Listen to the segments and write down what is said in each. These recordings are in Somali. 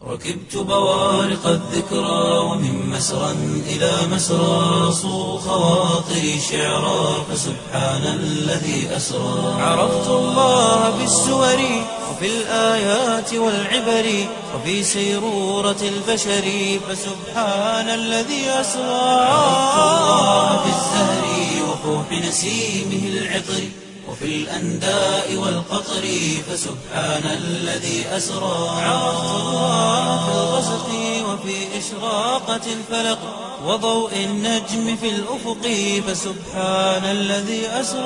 ركبت بوارق الذكرى ومن مسرى إلى مسرى صو خواطري شعرا فسبحان الذي أسرى عرفت الله بالسور وفي الآيات والعبر وفي سيرورة البشر فسبحان الذي أسرى عرفت الله بالزهر وفوح نسيمه العطر وفي الأنداء والقطر فسبحان الذي أسرى عرفت الله في الغسق وفي إشراقة الفلق وضوء النجم في الأفق فسبحان الذي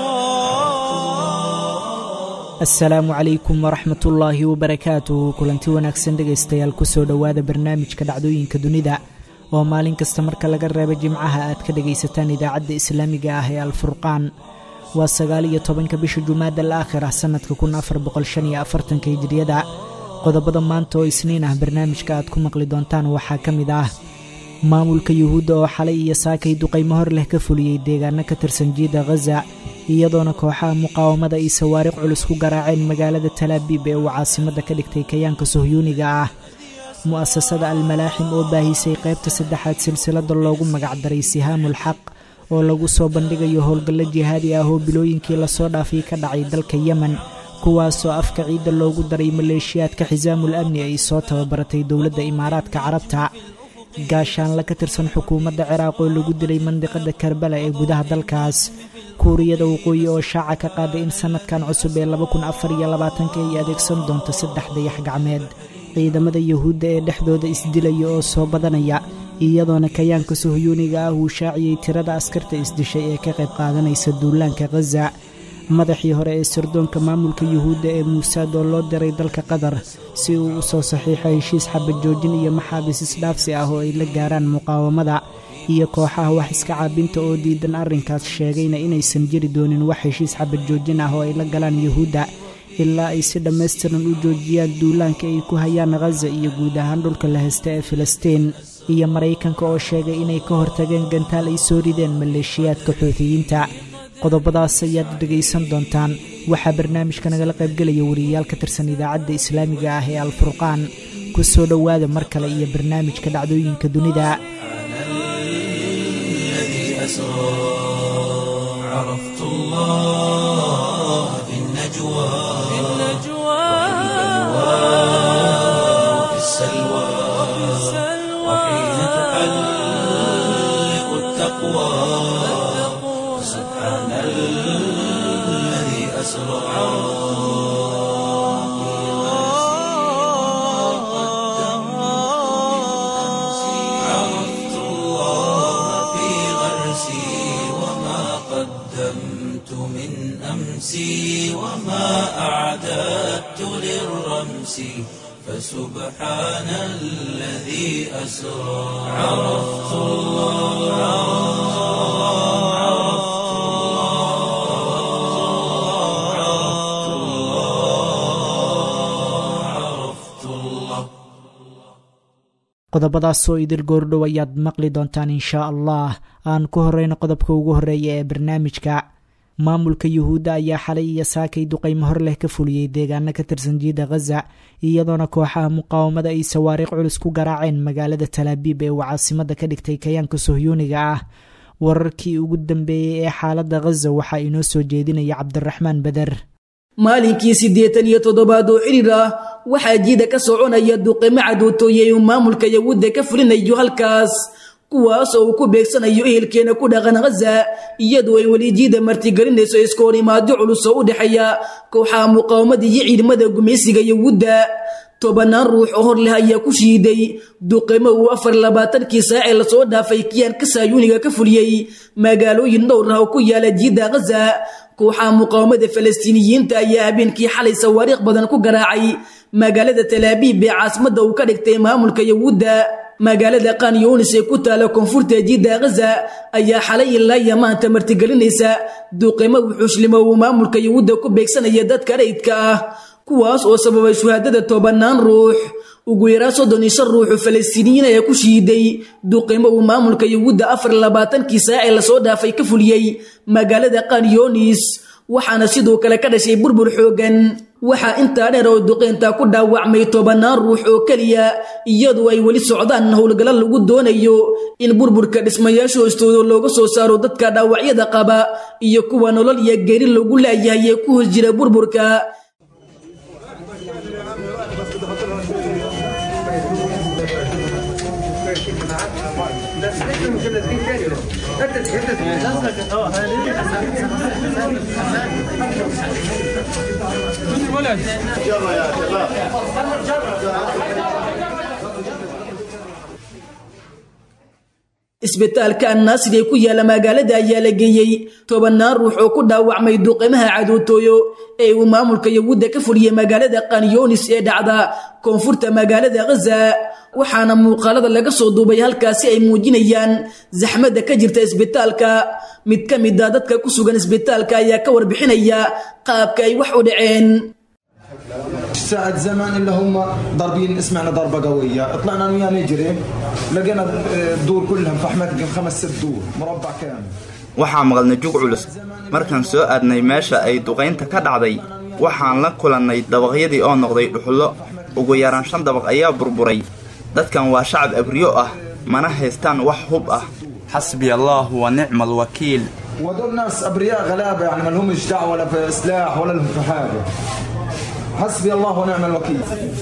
أسرى asalaamu calaykum waraxmat ullaahi wabarakaatuh kulanti wanaagsan dhegaystayaal kusoo dhowaada barnaamijka dhacdooyinka dunida oo maalin kasta marka laga reebo jimcaha aad ka dhegaysataan idaacadda islaamiga ah ee alfurqaan waa sagaal iyo tobanka bisha jumaada al aakhira sannadka kun afar boqol shan iyo afartanka hijiriyada qodobada maanta oo isniin ah barnaamijka aad ku maqli doontaan waxaa ka mid ah maamulka yuhuudda oo xalay iyo saakay duqaymo hor leh ka fuliyey deegaano ka tirsan jiida khaza iyadoona kooxaha muqaawamada ay sawaariq culus ku garaaceen magaalada talaabiib ee uu caasimadda ka dhigtay kayaanka sohyuuniga ah mu'asasada almalaaxim oo baahisay qaybta saddexaad silsilada loogu magacdaray sihaamul xaq oo lagu soo bandhigayo howlgallo jihaadi ah oo bilooyinkii lasoo dhaafay ka dhacay dalka yemen kuwaasoo afka ciidda loogu daray maleeshiyaadka xisaamul amni ay soo tababaratay dowladda imaaraadka carabta gaashaanla ka tirsan xukuumadda ciraaq oo lagu dilay mandiqada karbala ee gudaha dalkaas kuuriyada waqooyi oo shaaca ka qaaday in sannadkan cusub ee laba kun afar iyo labaatanka ay adeegsan doonto saddex dayax gacmeed ciidamada yuhuudda ee dhexdooda isdilaya oo soo badanaya iyadoona kayaanka sohyuuniga ah uu shaaciyey tirada askarta isdishay ee ka qayb qaadanaysa duulaanka khaza madaxii hore ee sirdoonka maamulka yuhuudda ee muusaad oo loo diray dalka qatar si uu u soo saxiixo heshiis xabad joojin iyo maxaabiis isdhaafsi ah oo ay la gaaraan muqaawamada iyo kooxaha wax iska caabinta oo diidan arrinkaas sheegayna inaysan jiri doonin wax heshiis xabad joojin ah oo ay la galaan yuhuudda ilaa ay si dhammaystiran u joojiyaan duulaanka ay ku hayaan khaza iyo guud ahaan dhulka la haysta ee filistiin iyo maraykanka oo sheegay inay ka hortageen gantaal ay soo rideen maleeshiyaadka xuutiyiinta qodobadaas ayaad dhegaysan doontaan waxaa barnaamijka nagala qaybgelaya wariyayaal ka tirsan idaacadda islaamiga ah ee alfurqaan ku soo dhowaada mar kale iyo barnaamijka dhacdooyinka dunida الذي أسرى عرفت الله في النجوى في وفي السلوى وحين تحلق التقوى سبحان الذي أسرى عرفت الله في غرسي وما قدمت من أمسي وما أعددت للرمس فسبحان الذي أسرى عرفت الله عرفت الله عرفت الله عرفت الله qodobadaasoo idil goordhow ayaad maqli doontaan inshaa allah aan ku horeyno qodobka ugu horeeya ee barnaamijka maamulka yuhuudda ayaa xalay iyo saakay duqaymo hor leh ka fuliyey deegaano ka tirsan jiida khaza iyadoona kooxaha muqaawamada ay sawaariiq culus ku garaaceen magaalada talaabiib ee uu caasimadda ka dhigtay kayaanka sohyuuniga ah wararkii ugu dambeeyey ee xaaladda khaza waxaa inoo soo jeedinaya cabdiraxmaan beder maalinkii siddeetan iyo toddobaad oo xidhiir ah waxaa jiida ka soconaya duqimo cadootooyey uu maamulka yahuudda ka fulinayo halkaas kuwaas oo uu ku beegsanayo ehelkeena ku dhaqan khaza iyadoo ay weli jiida martigelinayso iska hor imaadyo culus oo u dhexeeya kooxaha muqaawamada iyo ciidamada gumaysiga yahuudda tobanaan ruux oo hor leh ayaa ku shiiday duqimo uu afar labaatankii saacee lasoo dhaafay kiyaanka saayuuniga ka fuliyey magaalooyin dhowr ah oo ku yaala jiida khaza kooxaha muqaawamada falastiiniyiinta ayaa habeenkii xalay sawaariikh badan ku garaacay magaalada talaabiib ee caasimadda uu ka dhigtay maamulka yahuudda magaalada kanyunis ee ku taala koonfurta jiida khaza ayaa xalay ilaa iyo maanta martigelinaysa duqimo wuxuuslimo uu maamulka yahuudda ku beegsanaya dadka rayidka ah kuwaas oo sababay shuhaadada tobanaan ruux ugu yaraan soddon iyo shan ruuxu falastiiniyiin ayaa ku shiiday duqimo uu maamulka yahuudda afar labaatankii saacee lasoo dhaafay ka fuliyey magaalada kanyonis waxaana sidoo kale ka dhashay burbur xoogan waxaa intaa dheer oo duqeynta ku dhaawacmay tobanaan ruux oo keliya iyadoo ay weli socdaan howlgallo lagu doonayo in burburka dhismayaasha hoostooda looga soo saaro dadka dhaawacyada qaba iyo kuwa nolol iyo geeri lagu laayahay ee ku hos jira burburka isbitaalka annaasir ee ku yaala magaalada ayaa la geeyey tobanaan ruux oo ku dhaawacmay duqeymaha cadootooyo ee uu maamulka yahuudda ka fuliyey magaalada kanyonis ee dhacda koonfurta magaalada khaza waxaana muuqaalada laga soo duubay halkaasi ay muujinayaan zaxmadda ka jirta isbitaalka mid ka mid a dadka ku sugan isbitaalka ayaa ka warbixinaya qaabka ay wax u dhaceen ساعة زمان اللي هم ضاربين سمعنا ضربة قوية طلعنا انا وياه نجري لقينا الدور كلها فحمات يمكن خمس ست دور مربع كامل waxaa maqalnay jug culus markaan soo aadnay meesha ay duqaynta ka dhacday waxaan la kulannay dabaqyadii oo noqday dhuxullo ugu yaraan shan dabaq ayaa burburay dadkan waa shacab abriyo ah mana haystaan wax hub ah xasbi allah wa nicma alwakiil وهذول ناس ابرياء غلابه يعني ما لهمش دعوه ولا في سلاح ولا لهم في حاجه حسبي الله ونعم الوكيل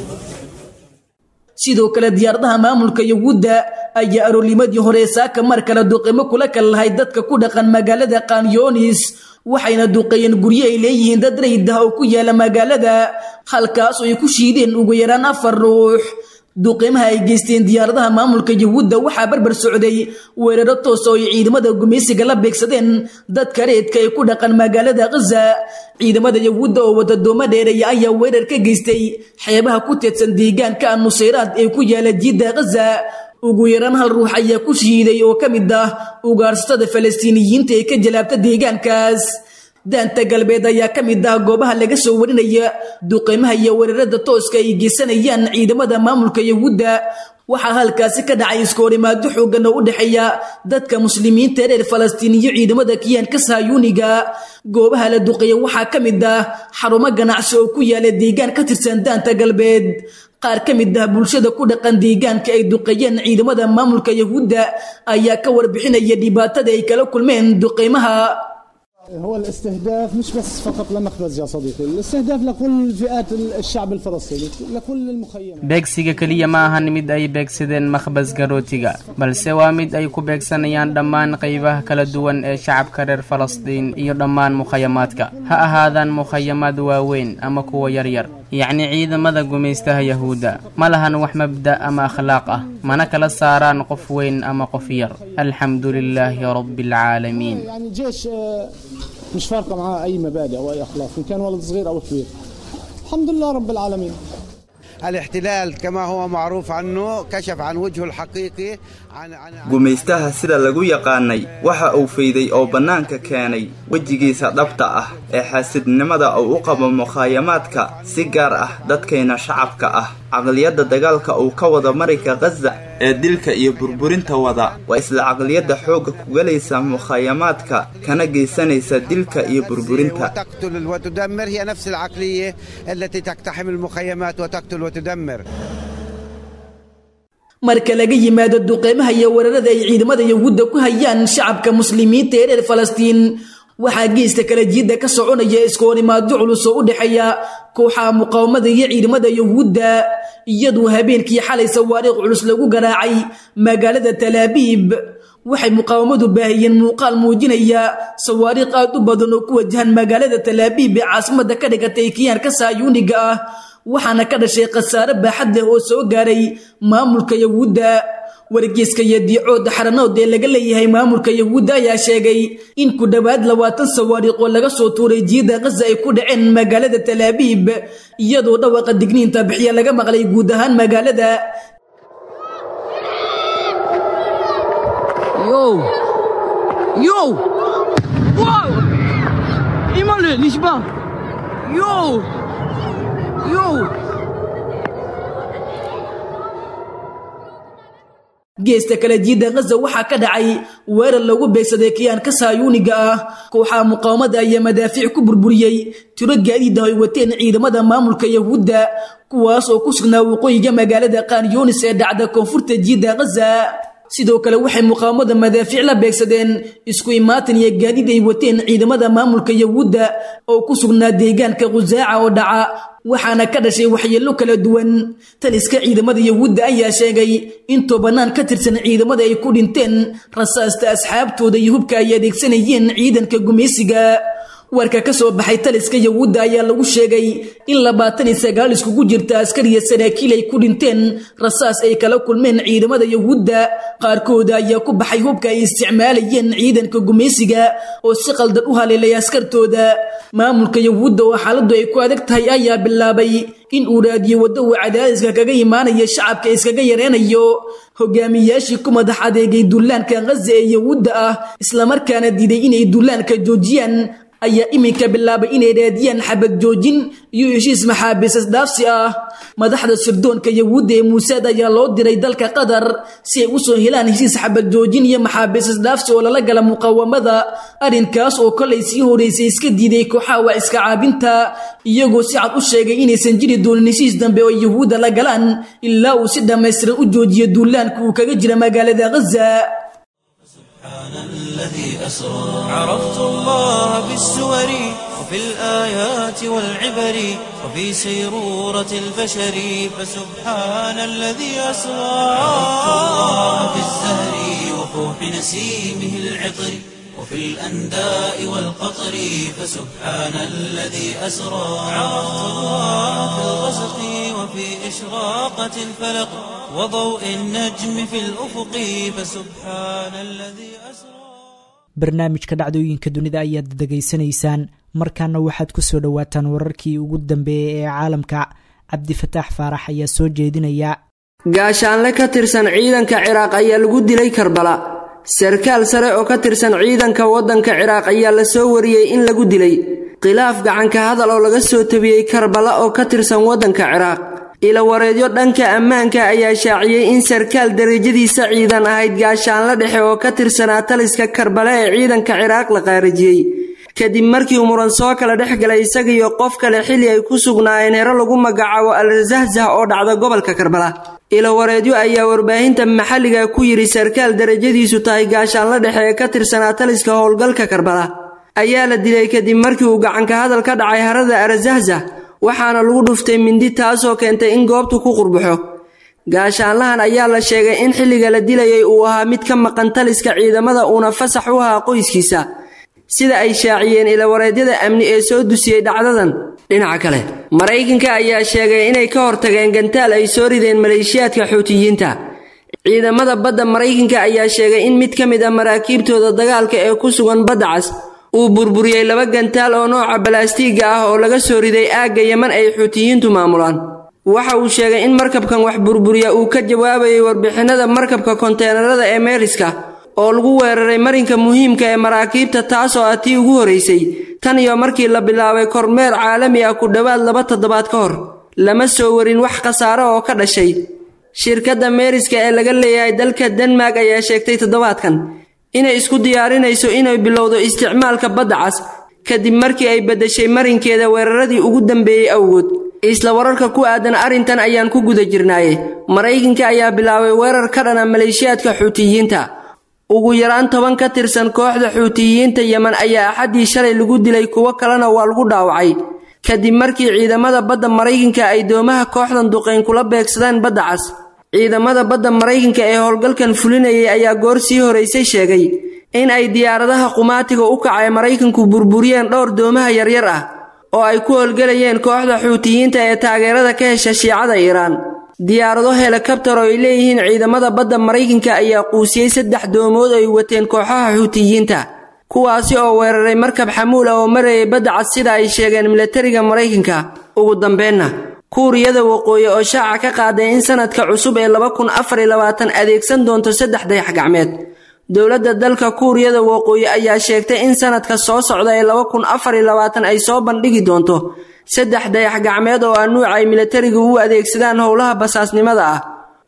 sidoo kale diyaaradaha maamulka yahuudda ayaa aroornimadii hore saaka mar kale duqeymo kula kal lahay dadka ku dhaqan magaalada kanyonis waxayna duqeeyeen guryo ay leeyihiin dad rayid ah oo ku yaala magaalada halkaas oo ay ku shiideen ugu yaraan afar ruux duqeymaha ay geysteen diyaaradaha maamulka yahuudda waxaa barbar socday weeraro toos oo ay ciidamada gumaysiga la beegsadeen dadka reedka ee ku dhaqan magaalada khaza ciidamada yahuudda oo wadadoomo dheereeya ayaa weerar ka geystay xeebaha ku teedsan deegaanka nusayraad ee ku yaala jiidda khaza ugu yaraan hal ruux ayaa ku shiiday oo ka mid ah ugaarsatada falastiiniyiinta ee ka jalaabta deegaankaas daanta galbeed ayaa ka mid ah goobaha laga soo warinaya duqeymaha iyo weerarada tooska ay geysanayaan ciidamada maamulka yahuudda waxaa halkaasi ka dhacay iskoorimaado xoogan oo u dhexeeya dadka muslimiinta reer falastiin iyo ciidamada kiyaanka sahyuuniga goobaha la duqeeya waxaa ka mid ah xarumo ganacsi oo ku yaala deegaan ka tirsan daanta galbeed qaar ka mid ah bulshada ku dhaqan deegaanka ay duqeeyeen ciidamada maamulka yahuudda ayaa ka warbixinaya dhibaatada ay kala kulmeen duqeymaha هو الاستهداف مش بس فقط لمخبز يا صديقي الاستهداف لكل فئات الشعب الفلسطيني لكل المخيمات beegsiga keliya ma ahan mid ay beegsadeen makhbasga rootiga balse waa mid ay ku beegsanayaan dhammaan qaybaha kala duwan ee shacabka reer falastiin iyo dhammaan mukhayamaadka ha ahaadaan mukhayamaad waaweyn ama kuwa yaryar yacni ciidamada gumaystaha yahuudda ma lahan wax mabda ama akhlaaq ah mana kala saaraan qof weyn ama qof yar alxamdu lilaahi rabbi alcaalamiin يعني جيش آه، مش فارقه معاه اي مبادئ او اي اخلاق ان كان ولد صغير او كبير الحمد لله رب العالمين الاحتلال كما هو معروف عنه كشف عن وجهه الحقيقي عن عن عن- gumaystaha sida lagu yaqaanay waxa uu fayday oo bannaanka keenay wejigiisa dhabta ah ee xaasidnimada uu u qabo mukhaayamaadka si gaar ah dadkayna shacabka ah caqliyadda dagaalka uu ka wada marayka khaza ee dilka iyo burburinta wada waa isla caqliyadda xoogga ku gelaysa mukhaayamaadka kana geysanaysa dilka iyo burburinta وتقتل وتدمر هي نفس العقليه التي تقتحم المخيمات وتقتل وتدمر marka laga yimaado duqeymaha iyo weerarada ay ciidamada yahuudda ku hayaan shacabka muslimiinta ee reer falastiin waxaa geesta kala jiidda ka soconaya iskoorimaadyo culus oo u dhexeeya kooxaha muqaawamada iyo ciidamada yahuudda iyadoo habeenkii xalay sawaariikh culus lagu garaacay magaalada talaabiib waxay muqaawamadu baahiyeen muuqaal muujinaya sawaariikh aad u badan oo ku wajahan magaalada talaabiib ee caasimada ka dhigatay kiyaanka saayuuniga ah waxaana ka dhashay khasaare baaxad leh oo soo gaaray maamulka yahuudda wargeyska iyo diicooda xaranood ee laga leeyahay maamulka yahuudda ayaa sheegay in ku dhowaad labaatan sawaariikh oo laga soo tuuray jiida khaza ay ku dhaceen magaalada talaabiib iyadoo dhawaqa digniinta bixiya laga maqlay guud ahaan magaalada Yo! Yo! Wow! Imale, nicht wahr? Yo! Yo! geesta kale jiidda khaza waxaa ka dhacay weerar lagu beegsaday kiyaanka saayuuniga ah kooxaha muqaawamada ayaa madaafiic ku burburiyey tiro gaadiid ah ay wateen ciidamada maamulka yahuudda kuwaas oo ku sugnaa waqooyiga magaalada qaanyunis ee dhacda koonfurta jiidda khaza sidoo kale waxay muqaawamada madaafiic la beegsadeen isku imaatin iyo gaadiid ay wateen ciidamada maamulka yahuudda oo ku sugnaa deegaanka khusaaca oo dhaca waxaana ka dhashay waxyeello kala duwan taliska ciidamada yahuudda ayaa sheegay in tobanaan ka tirsan ciidamada ay ku dhinteen rasaasta asxaabtooda iyo hubka ay adeegsanayeen ciidanka gumaysiga warka ka soo baxay taliska yahuudda ayaa lagu sheegay in labaatan iyo sagaal iskugu jirta askar iyo saraakiil ay ku dhinteen rasaas ay kala kulmeen ciidamada yahuudda qaarkooda ayaa ku baxay hubka ay isticmaalayeen ciidanka gumaysiga oo si qaldan u haleelay askartooda maamulka yahuudda oo xaaladdu ay ku adag tahay ayaa bilaabay in uu raadiyo waddo uu cadaadiska kaga imaanaya shacabka iskaga yareynayo hogaamiyaashii ku madax adeegay dullaanka khaza ee yahuudda ah islamarkaana diiday inay dullaanka joojiyaan ayaa iminka bilaabay inay raadiyaan xabad joojin iyo heshiis maxaabiis isdhaafsi ah madaxda sirdoonka yahuudda ee muusaad ayaa loo diray dalka qatar si ay usoo helaan heshiis xabad joojin iyo maxaabiis isdhaafsi oo lala gala muqaawamada arrinkaas oo kolay sii horeysay iska diiday kooxaha waa iska caabinta iyagoo si cad u sheegay inaysan jiri doonin heshiis dambe oo yahuudda la galaan ilaa uu si dhammaystiran u joojiyo duulaanka uu kaga jira magaalada khaza الذي أسرى عرفت الله بالسور وفي الآيات والعبر وفي سيرورة البشر فسبحان الذي أسرى عرفت الله بالزهر وفوح نسيمه العطر وفي الأنداء والقطر فسبحان الذي أسرى عرفت الله في الغسق وفي إشراقة الفلق وضوء النجم في الأفق فسبحان الذي أسرى barnaamijka dhacdooyinka dunida ayaad degeysanaysaan markaana waxaad ku soo dhowaataan wararkii ugu dambeeyey ee caalamka cabdifataax faarax ayaa soo jeedinaya gaashaanle ka tirsan ciidanka ciraaq ayaa lagu dilay karbala sarkaal sare oo ka tirsan ciidanka waddanka ciraaq ayaa la soo wariyey in lagu dilay khilaaf gacanka hadal oo laga soo tabiyey karbala oo ka tirsan waddanka ciraaq ilawareedyo dhanka ammaanka ayaa shaaciyey in sarkaal darajadiisa ciidan ahayd gaashaanla dhexe oo ka tirsanaa taliska karbale ee ciidanka ciraaq la qaarijiyey kadib markii uu muran soo kala dhex galay isagiiyo qof kale xilli ay ku sugnaayeen hero lagu magacaabo al-zahzah oo dhacda gobolka karbala ilawareedyo ayaa warbaahinta maxalliga ku yidhi sarkaal darajadiisu tahay gaashaanla dhexe ee ka tirsanaa taliska howlgalka karbala ayaa la dilay kadib markii uu gacanka hadal ka dhacay harada al-zahzah waxaana lagu dhuftay mindi taasoo keentay in goobtu ku qurbaxo gaashaanlahan ayaa la sheegay in xilliga la dilayay uu ahaa mid ka maqan taliska ciidamada uuna fasax u ahaa qoyskiisa sida ay shaaciyeen ilawareedyada amni ee soo dusiyey dhacdadan dhinaca kale maraykanka ayaa sheegay inay ka hortageen gantaal ay soo rideen maleeshiyaadka xuutiyiinta ciidamada badda maraykanka ayaa sheegay in mid ka mid a maraakiibtooda dagaalka ee ku sugan badda cas uu burburiyey laba gantaal oo nooca balaastiiga ah oo laga soo riday aagga yeman ay xuutiyiintu maamulaan waxa uu sheegay in markabkan wax burburiya uu ka jawaabayay warbixinada markabka konteenarada ee meeriska oo lagu weeraray marinka muhiimka ee maraakiibta taasoo ah tii ugu horeysay tan iyo markii la bilaabay kormeer caalami ah ku dhowaad laba toddobaad ka hor lama soo warin wax khasaare oo ka dhashay shirkadda meeriska ee laga leeyahay dalka denmark ayaa sheegtay toddobaadkan inay isku diyaarinayso inay bilowdo isticmaalka badda cas kadib markii ay beddeshay marinkeeda weeraradii ugu dambeeyey awgood isla wararka ku aadan arrintan ayaan ku guda jirnaaye maraykanka ayaa bilaabay weerar ka dhana maleeshiyaadka xuutiyiinta ugu yaraan toban ka tirsan kooxda xuutiyiinta yeman ayaa axaddii shalay lagu dilay kuwo kalena waa lagu dhaawacay kadib markii ciidamada badda maraykanka ay doomaha kooxdan duqayn kula beegsadeen badda cas ciidamada badda maraykanka ee howlgalkan fulinayay ayaa goor sii horeysay sheegay in ay diyaaradaha qumaatiga u kacay maraykanku burburiyeen dhowr doomaha yaryar ah oo ay ku howlgelayeen kooxda xuutiyiinta ee taageerada ka hesha shiicada iiraan diyaarado helikabtar oo ay leeyihiin ciidamada badda maraykanka ayaa quusiyey saddex doomood ay wateen kooxaha xuutiyiinta kuwaasi oo weeraray markab xamuul ah oo marayay badda cad sida ay sheegeen milatariga maraykanka ugu dambeenna kuuriyada waqooyi oo shaaca ka qaaday in sanadka cusub ee laba kun afar iyo labaatan adeegsan doonto saddex dayax gacmeed dowladda dalka kuuriyada waqooyi ayaa sheegtay in sanadka soo socda ee laba kun afar iyo labaatan ay soo bandhigi doonto saddex dayax gacmeed oo ah nuuca ay milatarigu u adeegsadaan howlaha basaasnimada ah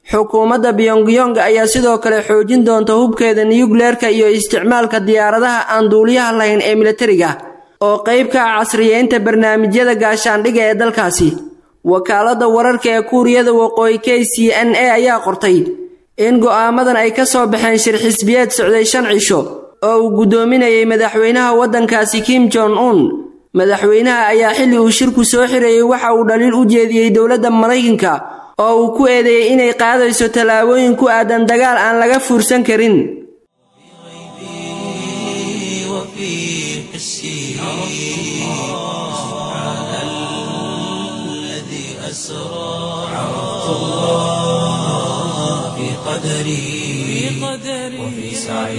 xukuumadda biyongyong ayaa sidoo kale xoojin doonta hubkeeda niyugleerka iyo isticmaalka diyaaradaha aan duuliyaha lahayn ee militariga oo qayb ka ah casriyeynta barnaamijyada gaashaandhiga ee dalkaasi wakaaladda wararka ee kuuriyada waqooyi k c n a ayaa qortay in go'aamadan ay ka soo baxeen shir xisbiyeed socday shan cisho oo uu guddoominayay madaxweynaha waddankaasi kim jong un madaxweynaha ayaa xilli uu shirku soo xirayey waxa uu dhaliil u jeediyey dowladda maraykanka oo uu ku eedeeyey inay qaadayso tallaabooyin ku aadan dagaal aan laga fuursan karin وفي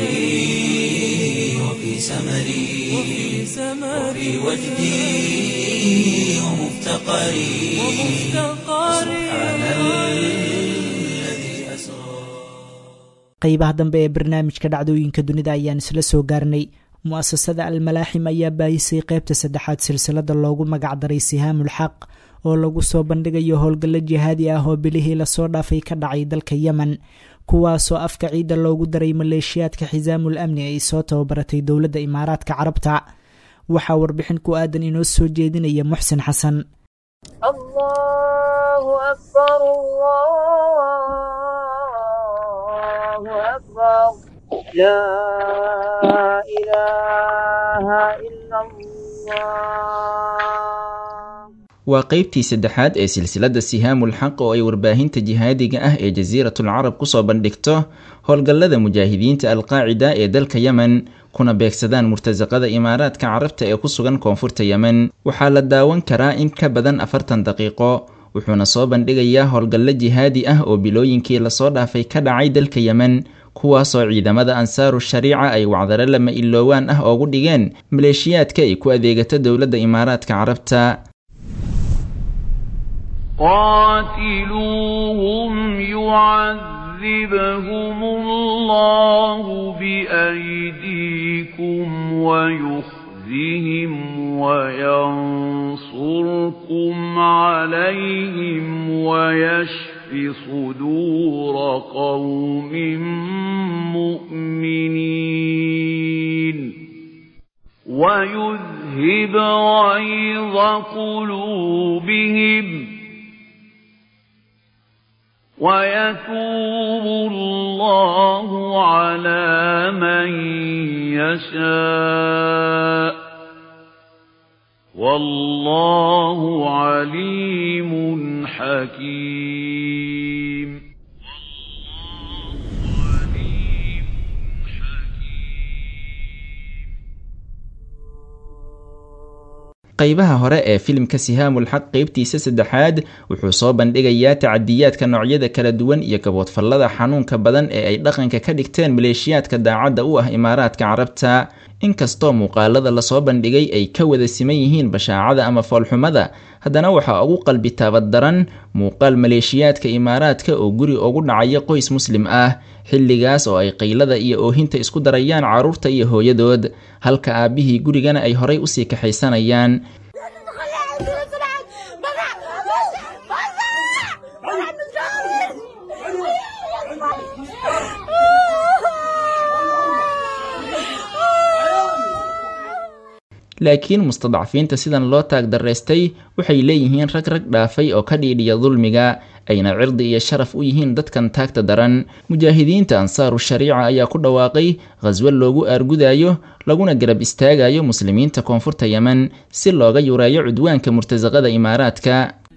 سعي وفي سمري وفي وجدي ومفتقري سبحان الذي أسرى qaybaha dambe ee barnaamijka dhacdooyinka dunida ayaan isla soo gaarnay mu-asasada almalaaxim ayaa baahisay qaybta saddexaad silsilada loogu magacdaray sihaamul xaq oo lagu soo bandhigayo howlgallo jihaadi ah oo bilihii lasoo dhaafay ka dhacay dalka yemen kuwaasoo afka ciidda loogu daray maleeshiyaadka xisaamul amni ay soo tababaratay dowladda imaaraadka carabta waxaa warbixin ku aadan inoo soo jeedinaya muxsin xasan waa qaybtii saddexaad ee silsiladda sihaamul xaq oo ay warbaahinta jihaadiga ah ee jasiiratul carab kusoo bandhigto howlgallada mujaahidiinta alqaacida ee dalka yemen kuna beegsadaan murtasaqada imaaraadka carabta ee ku sugan koonfurta yemen waxaa la daawan karaa in ka badan afartan daqiiqo wuxuuna soo bandhigayaa howlgallo jihaadi ah oo bilooyinkii lasoo dhaafay ka dhacay dalka yemen kuwaasoo ciidamada ansaaru shariica ay wacdaro lama iloowaan ah oogu dhigeen maleeshiyaadka ay ku adeegato dowladda imaaraadka carabta قاتلوهم يعذبهم الله بأيديكم ويخزهم وينصركم عليهم ويشف صدور قوم مؤمنين ويذهب غيظ قلوبهم ويتوب الله على من يشاء والله عليم حكيم qaybaha hore ee filimka sihaamul xaq qeybtiisa saddexaad wuxuu soo bandhigayaa tacadiyaadka noocyada kala duwan iyo gaboodfallada xanuunka badan ee ay dhaqanka ka dhigteen maleeshiyaadka daacadda u ah imaaraadka carabta inkastoo muuqaalada lasoo bandhigay ay ka wada siman yihiin bashaacada ama foolxumada haddana waxaa ugu qalbi taabad daran muuqaal maleeshiyaadka imaaraadka oo guri ugu dhacaya qoys muslim ah xilligaas oo ay qaylada iyo oohinta isku darayaan carruurta iyo hooyadood halka aabbihii gurigana ay horay usii kaxaysanayaan laakiin mustadcafiinta sidan loo taag daraystay waxay leeyihiin rag rag dhaafay oo ka dhiidhiya dulmiga ayna cirdi iyo sharaf u yihiin dadkan taagta daran mujaahidiinta ansaaru shariica ayaa ku dhawaaqay khaswo loogu aargudayo laguna garab istaagayo muslimiinta koonfurta yemen si looga yureeyo cudwaanka murtasaqada imaaraadka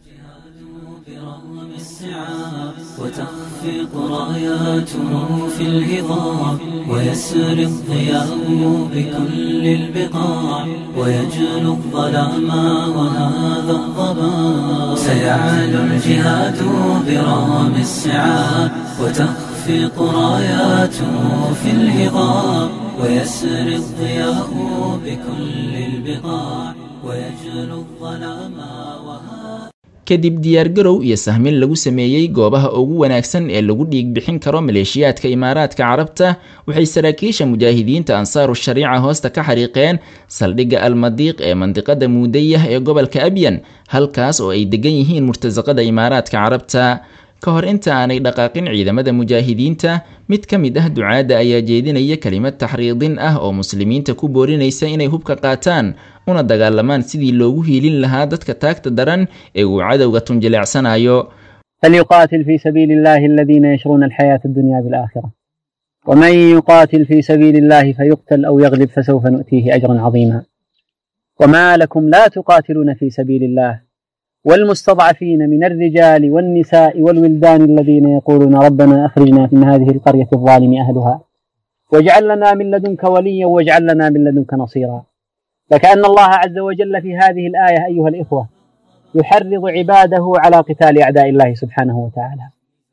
وتخفق راياته في الهضاب ويسر الضياء بكل البقاع ويجلو الظلام وهذا الضباب سيعلو الجهاد برام السعاد وتخفق راياته في الهضاب ويسر الضياء بكل البقاع ويجلو الظلام وهذا kadib diyaargarow iyo sahmin lagu sameeyey goobaha ugu wanaagsan ee lagu dhiig bixin karo maleeshiyaadka imaaraadka carabta waxay saraakiisha mujaahidiinta ansaaru shariica hoosta ka xariiqeen saldhigga almadiiq ee mandiqada muudayah ee gobolka abyan halkaas oo ay degan yihiin murtasaqada imaaraadka carabta ka hor inta aanay dhaqaaqin ciidamada mujaahidiinta mid ka mid ah ducaadda ayaa jeedinaya kelimad taxriidin ah oo muslimiinta ku boorinaysa inay hubka qaataan una dagaalamaan sidii loogu hiilin lahaa dadka taagta daran ee uu cadowga tunjileecsanayo فليقاتل في سبيل الله الذين يشرون الحياة الدنيا بالآخرة ومن يقاتل في سبيل الله فيقتل أو يغلب فسوف نؤتيه أجرا عظيما وما لكم لا تقاتلون في سبيل الله والمستضعفين من الرجال والنساء والولدان الذين يقولون ربنا أخرجنا من هذه القرية الظالم أهلها واجعل لنا من لدنك وليا واجعل لنا من لدنك نصيرا فكأن الله عز وجل في هذه الآية أيها الإخوة يحرض عباده على قتال أعداء الله سبحانه وتعالى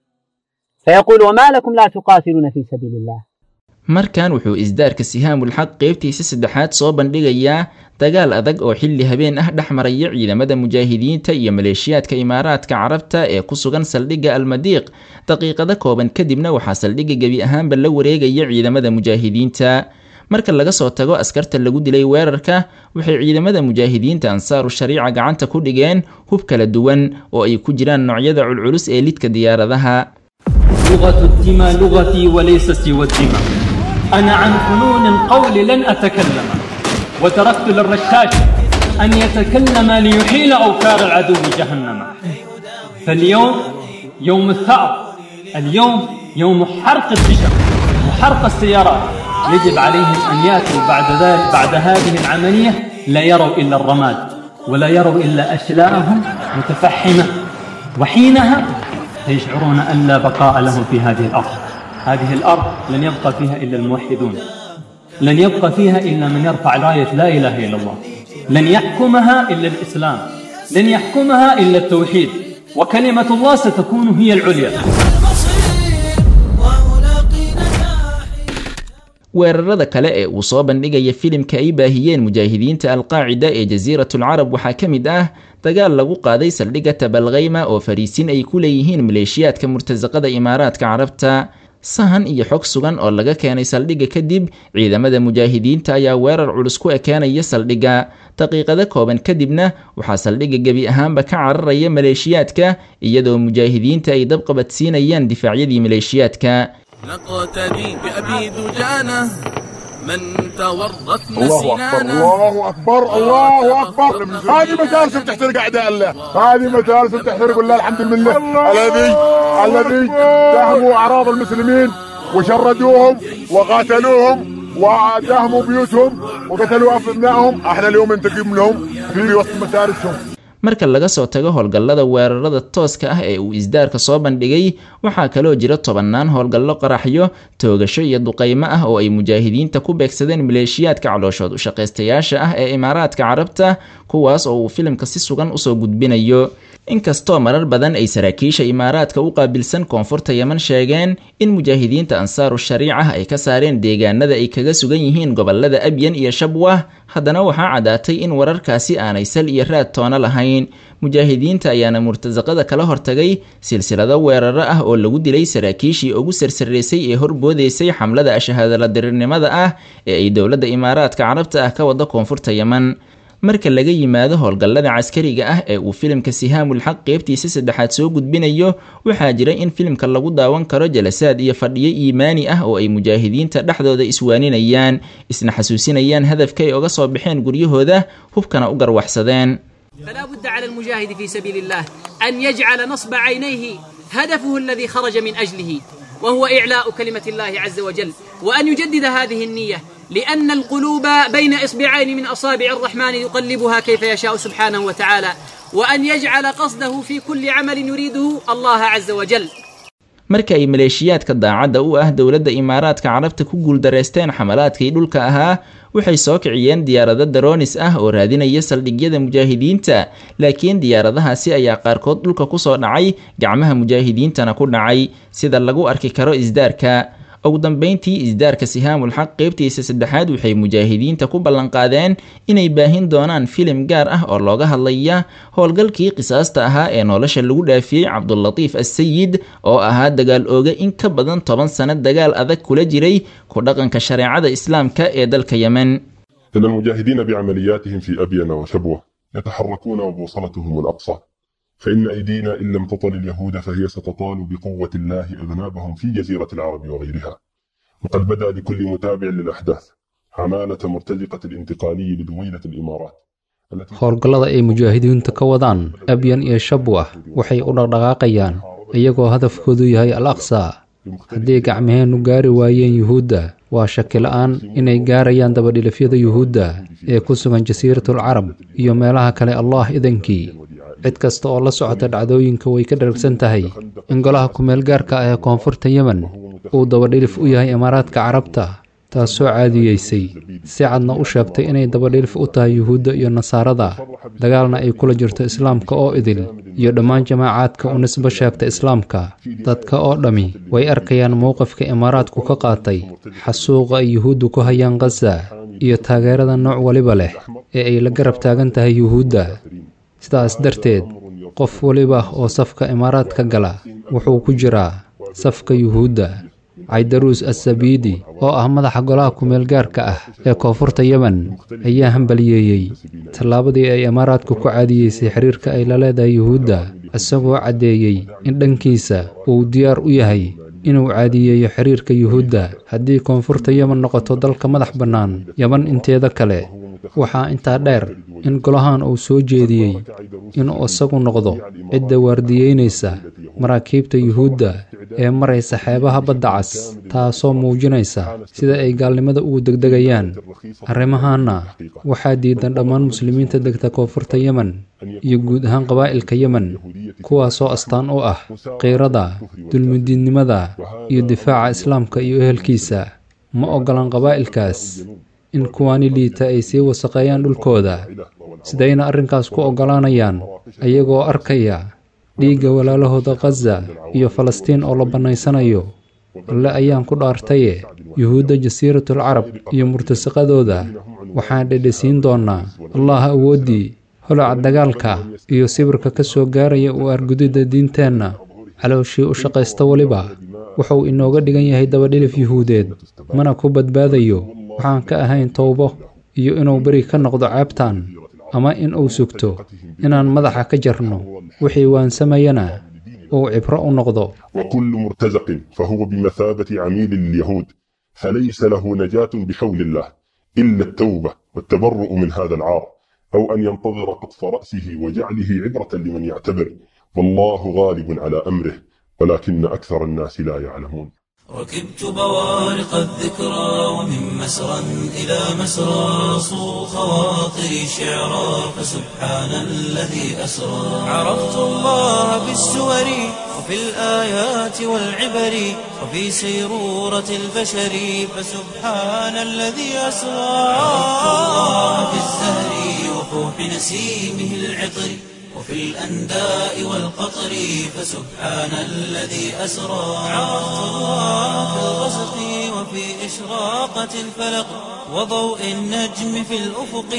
فيقول وما لكم لا تقاتلون في سبيل الله markan wuxuu isdaarka sihaamul xaq qeybtiisa saddexaad soo bandhigayaa dagaal adag oo xilli habeen ah dhex maraya ciidamada mujaahidiinta iyo maleeshiyaadka imaaraadka carabta ee ku sugan saldhigga almadiiq daqiiqado kooban kadibna waxaa saldhigga gebi ahaanba la wareegaya ciidamada mujaahidiinta marka laga soo tago askarta lagu dilay weerarka waxay ciidamada mujaahidiinta ansaaru shariica gacanta ku dhigeen hub kala duwan oo ay ku jiraan noocyada culculus ee lidka diyaaradaha لغة الدمى لغتي وليس سوى الدمى أنا عن فنون القول لن أتكلم وتركت للرشاش أن يتكلم ليحيل أوكار العدو جهنم فاليوم يوم الثأر اليوم يوم حرق البشر وحرق السيارات يجب عليهم أن يأتوا بعد ذلك بعد هذه العملية لا يروا إلا الرماد ولا يروا إلا أشلاءهم متفحمة وحينها سيشعرون أن لا بقاء لهم في هذه الأرض هذه الأرض لن يبقى فيها إلا الموحدون لن يبقى فيها إلا من يرفع راية لا إله إلا الله لن يحكمها إلا الإسلام لن يحكمها إلا التوحيد وكلمة الله ستكون هي العليا weerarada kale ee uu soo bandhigaya filimka ay baahiyeen mujaahidiinta alqaacida ee jasiiratul carab waxaa ka mid ah dagaal lagu qaaday saldhigga tabalkhayma oo fariisin ay ku leeyihiin maleeshiyaadka murtasaqada imaaraadka carabta sahan iyo xog sugan oo laga keenay saldhigga kadib ciidamada mujaahidiinta ayaa weerar culus ku ekeenaya saldhigga daqiiqado kooban kadibna waxaa saldhigga gebi ahaanba ka cararaya maleeshiyaadka iyadoo mujaahidiinta ay dabqabadsiinayaan difaacyadii maleeshiyaadka نقتدي بأبي دجانة من تورثنا الله اكبر الله اكبر الله اكبر هذه مجالس بتحترق اعداء الله هذه مجالس بتحترق الله الحمد لله الذي الذي دهموا اعراض المسلمين وشردوهم وقاتلوهم ودهموا بيوتهم وقتلوا ابنائهم احنا اليوم ننتقم لهم في وسط مدارسهم marka laga soo tago howlgallada weerarada tooska ah ee uu isdaarka soo bandhigay waxaa kaloo jira tobannaan howlgallo qaraxyo toogasho iyo duqaymo ah oo ay mujaahidiinta ku beegsadeen maleeshiyaadka calooshood u shaqaystayaasha ah ee imaaraadka carabta kuwaas oo uu filimka si sugan usoo gudbinayo inkastoo marar badan ay saraakiisha imaaraadka u qaabilsan koonfurta yeman sheegeen in mujaahidiinta ansaaru shariica ay ka saareen deegaanada ay kaga sugan yihiin gobolada abyan iyo shabwah haddana waxaa caddaatay in wararkaasi aanay sal iyo raad toona lahayn mujaahidiinta ayaana murtasaqada kala hortagay silsilado weeraro ah oo lagu dilay saraakiishii ugu sarsaraysay ee horboodaysay xamlada ashahaadala dirirnimada ah ee ay dowladda imaaraadka carabta ah ka wada koonfurta yeman marka laga yimaado howlgallada caskariga ah ee uu filimka sihaamul xaq qeybtiisa saddexaad soo gudbinayo waxaa jira in filimka lagu daawan karo jalasaad iyo fadhiyo iimaani ah oo ay mujaahidiinta dhexdooda iswaaninayaan isna xasuusinayaan hadafka ay oga soo baxeen guryahooda hubkana u garwaxsadeen فلا بد على المجاهد في سبيل الله أن يجعل نصب عينيه هدفه الذي خرج من أجله وهو إعلاء كلمة الله عز وجل وأن يجدد هذه النية لأن القلوب بين إصبعين من أصابع الرحمن يقلبها كيف يشاء سبحانه وتعالى وأن يجعل قصده في كل عمل يريده الله عز وجل marka ay maleeshiyaadka daacadda u ah dowladda imaaraadka carabta ku guuldareysteen xamalaadkii dhulka ahaa waxay soo kiciyeen diyaarado daroonis ah oo raadinaya saldhigyada mujaahidiinta laakiin diyaaradahaasi ayaa qaarkood dhulka kusoo dhacay gacmaha mujaahidiintana ku dhacay sida lagu arki karo isdaarka ugu dambeyntii isdaarka sihaamul xaq qeybtiisa saddexaad waxay mujaahidiinta ku ballanqaadeen inay baahin doonaan filim gaar ah oo looga hadlaya howlgalkii qisaasta ahaa ee nolosha lagu dhaafiyey cabdulatiif assayid oo ahaa dagaal ooga in ka badan toban sano dagaal adag kula jiray ku dhaqanka shareecada islaamka ee dalka yemen إن المجاهدين بعملياتهم في أبين وشبوة يتحركون وبوصلتهم الأقصى فإن أيدينا إن لم تطل اليهود فهي ستطال بقوة الله أذنابهم في جزيرة العرب وغيرها وقد بدا لكل متابع للأحداث عمالة مرتزقة الانتقالي لدويلة الإمارات howlgallada ay mujaahidiintu ka wadaan abyan iyo shabwah waxay u dhaqdhaqaaqayaan iyagoo hadafkoodu yahay al aqsa haddii gacmaheennu gaari waayeen yuhuudda waa shaki la'aan inay gaarayaan dabadhilifyada yuhuudda ee ku sugan jasiiratul carab iyo meelaha kale allah idankii cid kasta oo la socota dhacdooyinka way ka dharagsan tahay in golaha kumeel gaarka ah ee koonfurta yemen uu dabadhilif u yahay imaaraadka carabta taasoo caadiyeysay si cadna u sheegtay inay dabadhilif u tahay yuhuudda iyo nasaarada dagaalna ay kula jirto islaamka oo idil iyo dhammaan jamaacaadka u nisbo sheegta islaamka dadka oo dhammi way arkayaan mowqifka imaaraadku ka qaatay xasuuqa ay yuhuuddu ku hayaan khaza iyo taageerada nooc waliba leh ee ay la garab taagan tahay yuhuudda sidaas darteed qof waliba oo safka imaaraadka gala wuxuu ku jiraa safka yuhuudda caydaruus assabiidi oo ah madaxa golaha kumeel gaarka ah ee koonfurta yemen ayaa hambaliyeeyey tallaabadii ay imaaraadku ku caadiyeysay xiriirka ay la leedahay yuhuudda isagoo caddeeyey in dhankiisa uu diyaar u yahay inuu caadiyeeyo xiriirka yuhuudda haddii koonfurta yemen noqoto dalka madax bannaan yeman inteeda kale waxaa intaa dheer in golahan uu soo jeediyey inuu isagu noqdo cidda waardiyeynaysa maraakiibta yuhuudda ee maraysa xeebaha badda cas taasoo muujinaysa sida ay gaalnimada ugu degdegayaan arrimahaanna waxaa diidan dhammaan muslimiinta degta koonfurta yemen iyo guud ahaan qabaa'ilka yemen kuwaasoo astaan u ah qiirada dulmidiidnimada iyo difaaca islaamka iyo ehelkiisa ma oggolan qabaa'ilkaas in kuwaani liita ay sii wasaqeeyaan dhulkooda sidayna arrinkaas ku oggolaanayaan ayagoo arkaya dhiigga walaalahooda khaza iyo falastiin oo la bannaysanayo alle ayaan ku dhaartaye yuhuudda jasiiratul carab iyo murtasaqadooda waxaan dhedhesiin doonnaa allah awooddii holaca dagaalka iyo sibirka ka soo gaaraya u argudidda diinteenna calooshii u shaqaysta weliba wuxuu inooga dhigan yahay dabadhilif yuhuudeed mana ku badbaadayo waxaan ka ahayn towbo iyo inuu beri ka noqdo ceebtan ama in uu sugto inaan madaxa ka jarno wixii waansamayana uu cibro u noqdo وكل مرتزق فهو بمثابة عميل لليهود فليس له نجاة بحول الله إلا التوبة والتبرؤ من هذا العار أو أن ينتظر قطف رأسه وجعله عبرة لمن يعتبر والله غالب على أمره ولكن أكثر الناس لا يعلمون ركبت بوارق الذكرى ومن مسرى إلى مسرى صو خواطري شعرا فسبحان الذي أسرى عرفت الله بالسور وفي الآيات والعبر وفي سيرورة البشر فسبحان الذي أسرى عرفت الله بالزهر وفوح نسيمه العطر وفي الأنداء والقطر فسبحان الذي أسرى عرفت الله في الغسق وفي إشراقة الفلق وضوء النجم في الأفق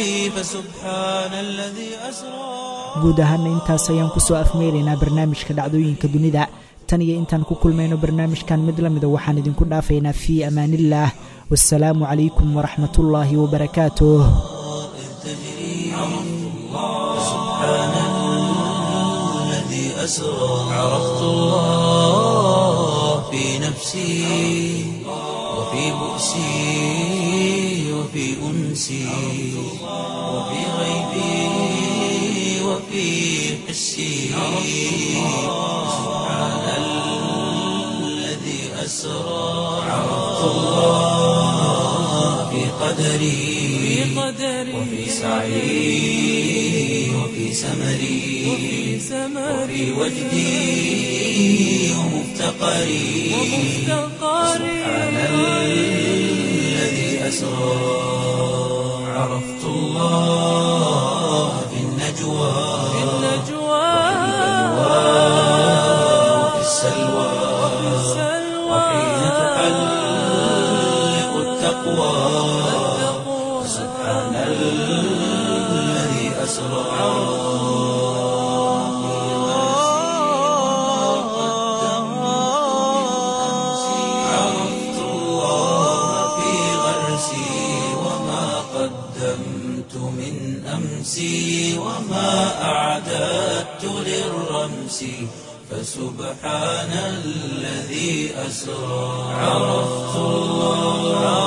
فسبحان الذي أسرى guud ahaana intaas ayaan kusoo afmeelaynaa barnaamijka dhacdooyinka dunida tan iyo intaan ku kulmayno barnaamijkan mid la mida waxaan idinku dhaafaynaa fii amaaniillaah wasalaamu calaykum waraxmatullaahi wabarakaatuh أسرى عرفت الله في نفسي وفي بؤسي وفي أنسي وفي غيبي وفي حسي سبحان الذي أسرى عرفت الله في قدري وفي سعي وفي سمري وفي وجدي ومفتقري سبحان الذي أسرى عرفت الله في النجوى وفي السلوى وحين تحلق التقوى سبحان الذي أسرى عرفت الله في غرسي وما قدمت من أمسي وما أعددت للرب رأسي فسبحان الذي أسرى عرفت الله